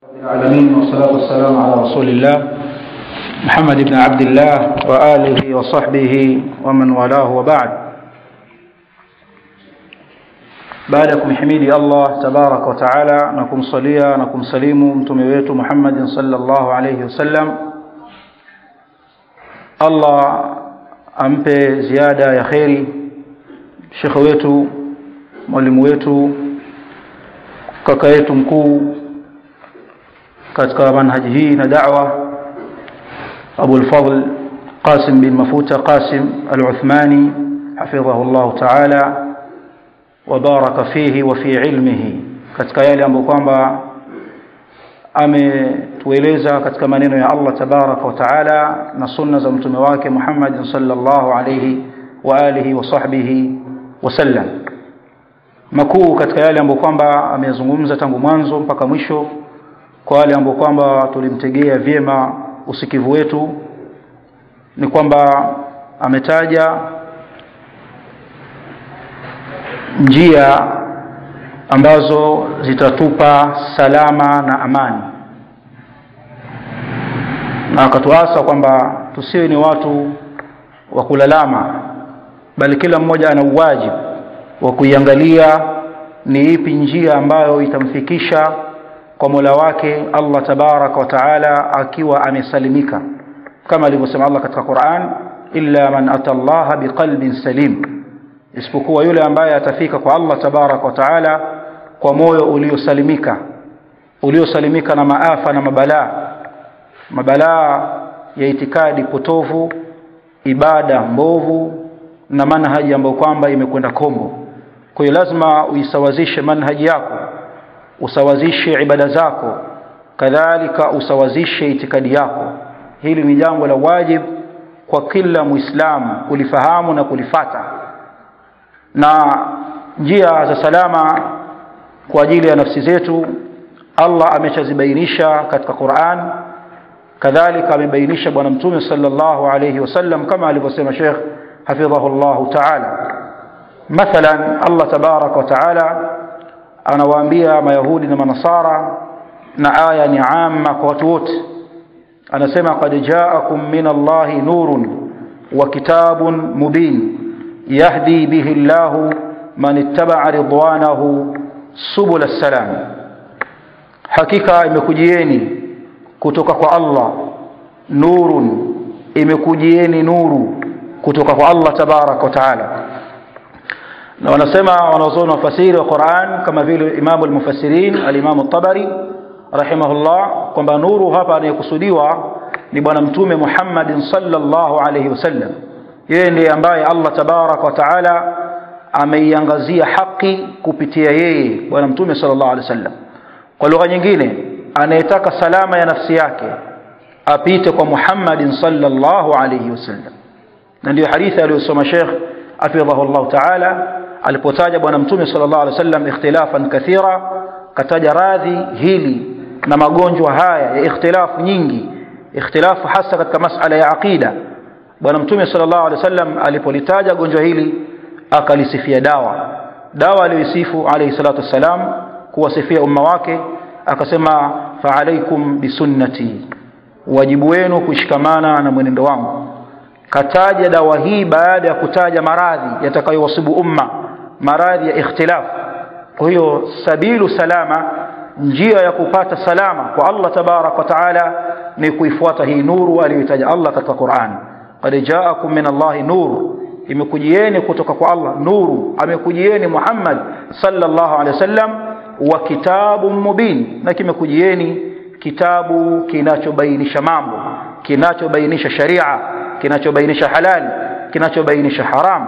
العالمين والصلاة والسلام على رسول الله محمد بن عبد الله وآله وصحبه ومن والاه وبعد baada ya kumhimidi allah tabaraka wa taala na kumsalia na kumsalimu mtume wetu muhammadin salllahu alaihi wasallam allah ampe ziada ya kheri shekhe wetu mwalimu wetu kaka yetu mkuu katika manhaji hii na dawa abu lfadl qasim bin mafuta qasim aluthmani hafidhahu llahu taala wabaraka fihi wa fi ilmihi katika yale ambayo kwamba ametueleza katika maneno ya Allah tabaraka wa taala na sunna za mtume wake Muhammad sallallahu alayhi wa alihi wa sahbihi wasallam makuu katika yale ambayo kwamba ameyazungumza tangu mwanzo mpaka mwisho kwa wale ambao kwamba tulimtegea vyema usikivu wetu ni kwamba ametaja njia ambazo zitatupa salama na amani na akatuasa kwamba tusiwe ni watu wa kulalama bali kila mmoja ana uwajibu wa kuiangalia ni ipi njia ambayo itamfikisha kwa mola wake allah tabaraka wa taala akiwa amesalimika kama alivyosema allah katika quran illa man ata llaha biqalbin salim isipokuwa yule ambaye atafika kwa Allah tabaraka wa taala kwa moyo uliosalimika uliosalimika na maafa na mabalaa mabalaa ya itikadi potovu ibada mbovu na manhaji ambayo kwamba imekwenda kombo kwa hiyo lazima uisawazishe manhaji yako usawazishe ibada zako kadhalika usawazishe itikadi yako hili ni jambo la wajib kwa kila muislamu kulifahamu na kulifata na njia za salama kwa ajili ya nafsi zetu Allah ameshazibainisha katika Qur'an kadhalika amebainisha bwana mtume sallallahu alayhi wasallam kama alivyosema Sheikh hafidhahu Allah ta'ala mathalan Allah tabaraka wa ta'ala anawaambia mayahudi na manasara na aya ni amma kwa watu wote anasema qad ja'akum min Allahi nurun wa kitabun mubin يهدي به الله من اتبع رضوانه سبل السلام hakika imekujieni kutoka kwa Allah nurun imekujieni nuru kutoka kwa Allah tabarak wa taala na wanasema wanazuoni wafasiri wa Qur'an kama vile Imam al-Mufassirin al-Imam at-Tabari rahimahullah kwamba nuru hapa anayekusudiwa ni bwana mtume Muhammadin sallallahu alayhi wasallam yeye ndiye ambaye Allah tabarak wa taala ameiangazia haki kupitia yeye bwana mtume sallallahu alaihi wasallam kwa lugha nyingine anayetaka salama ya nafsi yake apite kwa Muhammadin sallallahu alaihi wasallam na ndiyo hadithi aliyosoma Sheikh afidhahu Allah taala alipotaja bwana mtume sallallahu alaihi wasallam ikhtilafan kathira kataja radhi hili na magonjwa haya ya ikhtilafu nyingi ikhtilafu hasa katika masala ya aqida bwana mtume sallallahu alaihi wasallam alipolitaja gonjwa hili akalisifia dawa dawa aliyoisifu alayhi salatu wassalam kuwasifia umma wake akasema fa alaikum bisunnati wajibu wenu kushikamana na mwenendo wangu kataja dawa hii baada ya kutaja maradhi yatakayowasibu umma maradhi ya ikhtilaf kwa hiyo sabilu salama njia ya kupata salama kwa Allah tabarak wa taala ni kuifuata hii nuru aliyoitaja Allah katika Qur'an qad ja'akum min Allahi nur imekujieni kutoka kwa Allah nuru amekujieni Muhammad sallallahu alaihi wasallam wa kitabun mubin na kimekujieni kitabu kinachobainisha mambo kinachobainisha sharia kinachobainisha halali kinachobainisha haram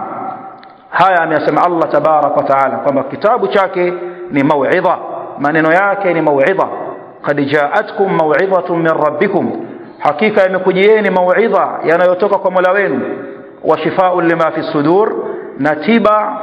haya ameyasema Allah tabarak wa taala kwamba kitabu chake ni mauidha maneno yake ni mauidha qad ja'atkum mauidhatun min rabbikum hakika imekujieni mauidha yanayotoka kwa Mola wenu wa shifaa'un lima fi sudur na tiba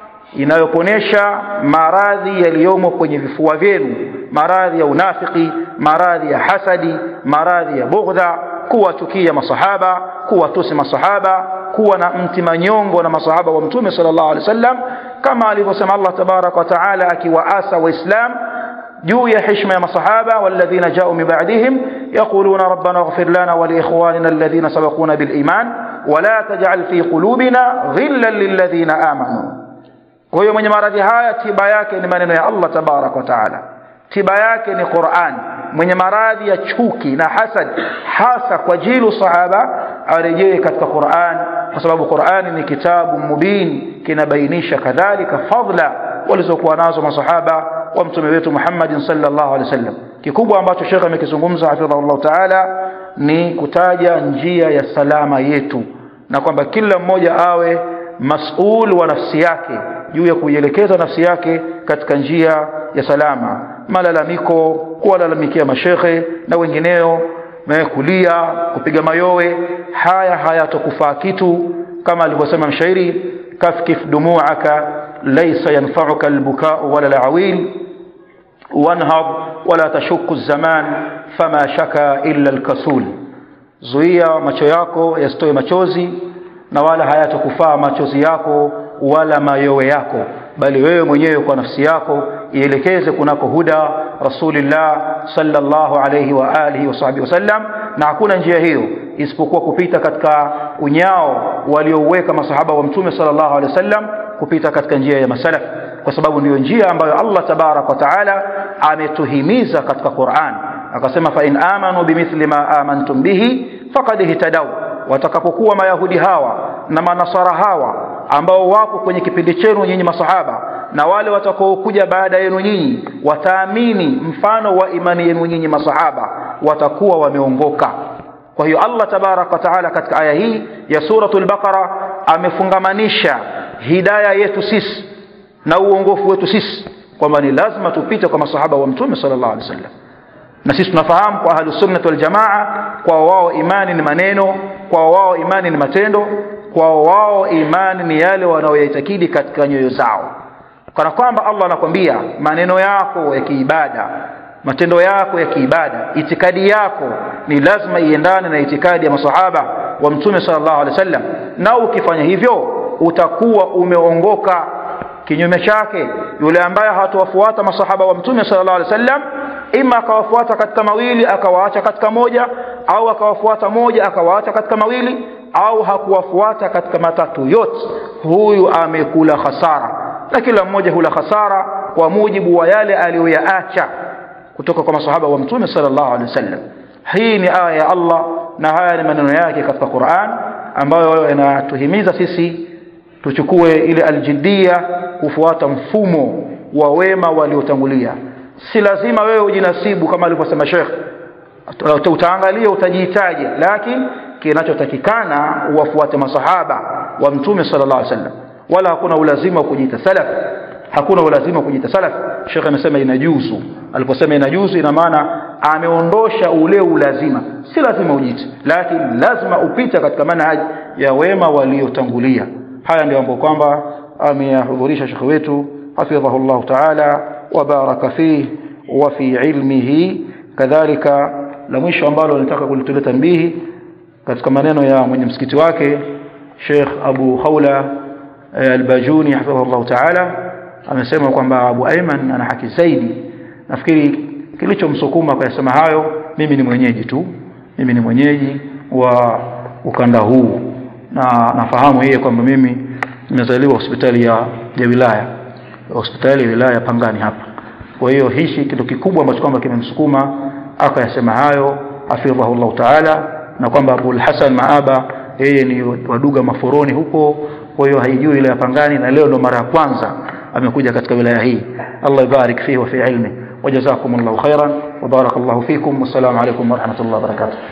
inayoponesha maradhi yaliyomo kwenye vifua vyenu maradhi ya unafiki maradhi ya hasadi maradhi ya bughdha kuwachukia masahaba kuwatusi masahaba kuwa na mtimanyongo na masahaba wa mtume sallallahu alaihi wasallam kama alivyosema Allah tabarak wa taala akiwaasa waislam juu ya heshima ya masahaba walladhina jau min ba'dihim yaquluna rabbana ighfir lana wa liikhwanina alladhina sabaquna bil iman wala taj'al fi qulubina ghillan lilladhina amanu kwa hiyo mwenye maradhi haya tiba yake ni maneno ya Allah tabarak wa taala tiba yake ni Qur'an mwenye maradhi ya chuki na hasad hasa kwa jilu sahaba arejee katika Qur'an kwa sababu Qur'an ni kitabu mubin kinabainisha kadhalika fadla walizokuwa nazo masahaba wa mtume wetu Muhammad sallallahu alaihi wasallam kikubwa ambacho Sheikh amekizungumza hafidhahullah taala ni kutaja njia ya salama yetu na kwamba kila mmoja awe masul wa nafsi yake juu ya kuielekeza nafsi yake katika njia ya salama malalamiko kuwalalamikia mashekhe na wengineo kulia kupiga mayowe haya hayatokufaa kitu kama alivyosema mshairi kafkif dumuaka laysa yanfa'uka albuka'u wala alawil wanhad wala tashukku zaman fama shaka illa alkasul zuia macho yako yasitoe machozi na wala hayatokufaa machozi yako wala mayowe yako bali wewe mwenyewe kwa nafsi yako ielekeze kunako huda rasulillah sallallahu alayhi wa alihi wa sahbihi wasallam na hakuna njia hiyo isipokuwa kupita katika unyao waliouweka masahaba wa mtume sallallahu alayhi wasallam kupita katika njia ya masalaf kwa sababu ndiyo njia ambayo Allah tabarak wa taala ametuhimiza katika Qur'an akasema fa in amanu bimithli ma amantum bihi faqad ihtadaw watakapokuwa mayahudi hawa na manasara hawa ambao wapo kwenye kipindi chenu nyinyi masahaba na wale watakaokuja baada yenu nyinyi wataamini mfano wa imani yenu nyinyi masahaba watakuwa wameongoka kwa hiyo Allah tabarak wa taala katika aya hii ya suratul baqara amefungamanisha hidaya yetu sisi na uongofu wetu sisi kwamba ni lazima tupite kwa masahaba wa mtume sallallahu alaihi wasallam na sisi tunafahamu kwa ahlus sunnah wal jamaa kwa wao imani ni maneno kwa wao imani ni matendo kwa wao imani ni yale wanaoyaitakidi katika nyoyo zao kana kwamba Allah anakwambia maneno yako ya kiibada matendo yako ya kiibada itikadi yako ni lazima iendane na itikadi ya masahaba wa mtume sallallahu alaihi wasallam na ukifanya hivyo utakuwa umeongoka kinyume chake yule ambaye hatawafuata masahaba wa mtume sallallahu alaihi wasallam ima akawafuata katika mawili akawaacha katika moja au akawafuata moja akawaacha katika mawili au hakuwafuata katika matatu yote huyu amekula hasara na kila mmoja hula hasara kwa mujibu wa yale aliyoyaacha kutoka kwa masahaba wa mtume sallallahu alaihi wasallam hii ni aya ya Allah na haya ni maneno yake katika Qur'an ambayo yanatuhimiza sisi tuchukue ile aljiddia kufuata mfumo wa wema waliotangulia si lazima wewe ujinasibu kama alivyosema Sheikh utaangalia utajihitaji lakini kinachotakikana uwafuate masahaba wa mtume sallallahu alaihi wasallam wala hakuna ulazima wa kujiita salaf hakuna ulazima wa kujiita salaf Sheikh amesema inajuzu aliposema inajuzu ina maana ameondosha ule ulazima si lazima ujiite lakini lazima upite katika manhaj ya wema waliotangulia haya ndio ambapo kwamba ameyahudhurisha Sheikh wetu hafidhahu Allah ta'ala wa baraka fihi wa fi ilmihi kadhalika la mwisho ambalo nataka kulitolea tambihi katika maneno ya mwenye msikiti wake Sheikh Abu Khawla Al-Bajuni hafidhahullah ta'ala amesema kwamba Abu Ayman ana haki zaidi nafikiri kilichomsukuma kuyasema hayo mimi ni mwenyeji tu mimi ni mwenyeji wa ukanda huu na nafahamu yeye kwamba mimi nimezaliwa hospitali ya, ya wilaya hospitali ya wilaya Pangani hapa kwa hiyo hichi kitu kikubwa ambacho kwamba kimemsukuma akayasema hayo hafidhahullah ta'ala na kwamba Abul Hasan Maaba yeye ni waduga maforoni huko kwa hiyo haijui ile ya Pangani na leo ndo mara ya kwanza amekuja katika wilaya hii Allah ibarik fihi wa fi ilmi وجزاكم الله خيرا وبارك الله فيكم والسلام عليكم ورحمة الله وبركاته